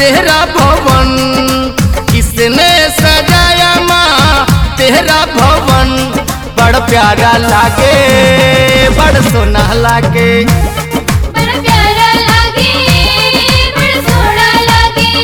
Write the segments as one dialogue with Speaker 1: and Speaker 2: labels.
Speaker 1: तेरा भवन किसने सजाया माँ तेरा भवन बड़ प्यारा लागे बड़ सोना लागे
Speaker 2: बड़ा प्यारा लागे बड़ा सोहना लागे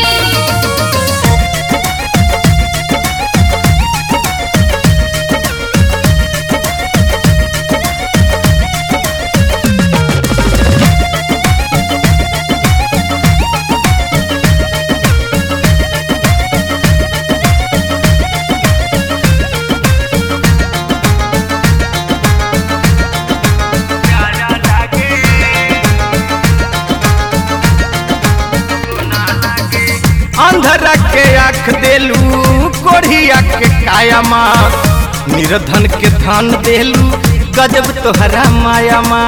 Speaker 1: अंधरा के आँख देलू कोढ़िया के काया माँ निर्धन के धन देलू गजब तोहरा माया माँ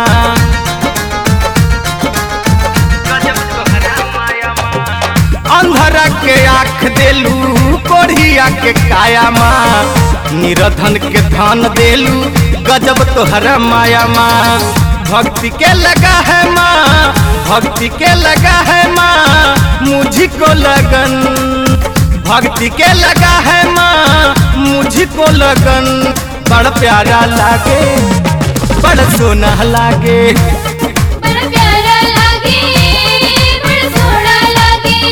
Speaker 1: अंधरा के आँख देलू कोढ़िया के काया माँ निर्धन के धन देलू गजब तोहरा माया माँ भक्ति के लगा है माँ भक्ति के लगा है माँ मुझको लगन भक्ति के लगा है माँ मुझको लगन बड़ प्यारा लागे बड़ सोना लागे
Speaker 2: बड़ा प्यारा लागे बड़ा सोहना लागे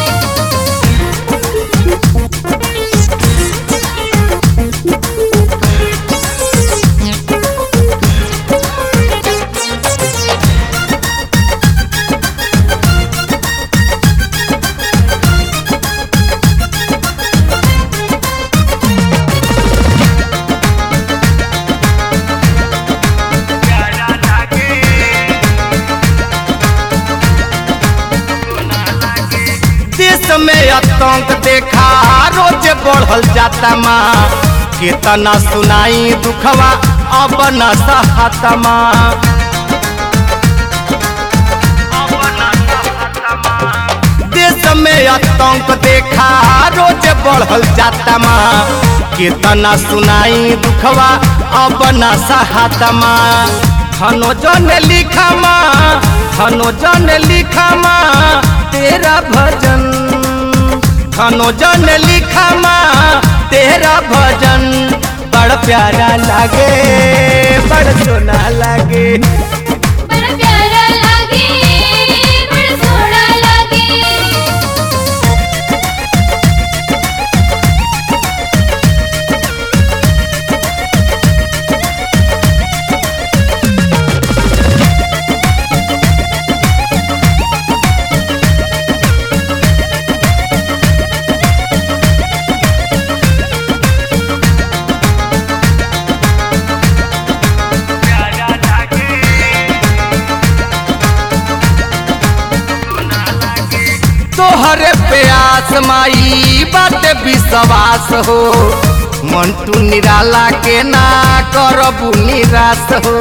Speaker 1: देश में आतंक देखा रोज बढ़ल जाता माँ केतना सुनाई दुखवा अब न सहता माँ देश में आतंक देखा रोज बढ़ल जाता माँ केतना सुनाई दुखवा अब न सहता माँ धनो जन लिखा माँ धनो जन लिखा माँ तेरा भजन धनो जन लिखा माँ तेरा भजन बड़ प्यारा लागे बड़ सोना लागे
Speaker 2: बड़ा प्यारा लागे बड़ा सोहना लागे
Speaker 1: तोहरे प्यास माई बात विश्वास हो मंटू निराला के ना करबू निराश हो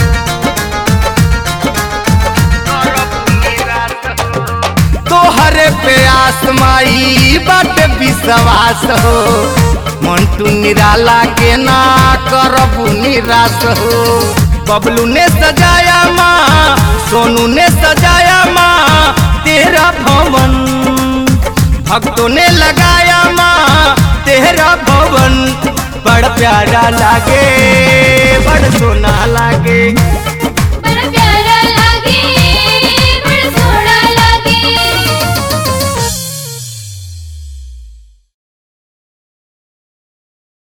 Speaker 1: तोहरे प्यास माई बात विश्वास हो मंटू निराला के ना करबू निराश हो बबलू ने सजाया माँ सोनू ने सजाया माँ तेरा भवन भक्तों ने लगाया माँ तेरा भवन बड़ प्यारा लागे बड़ सोना लागे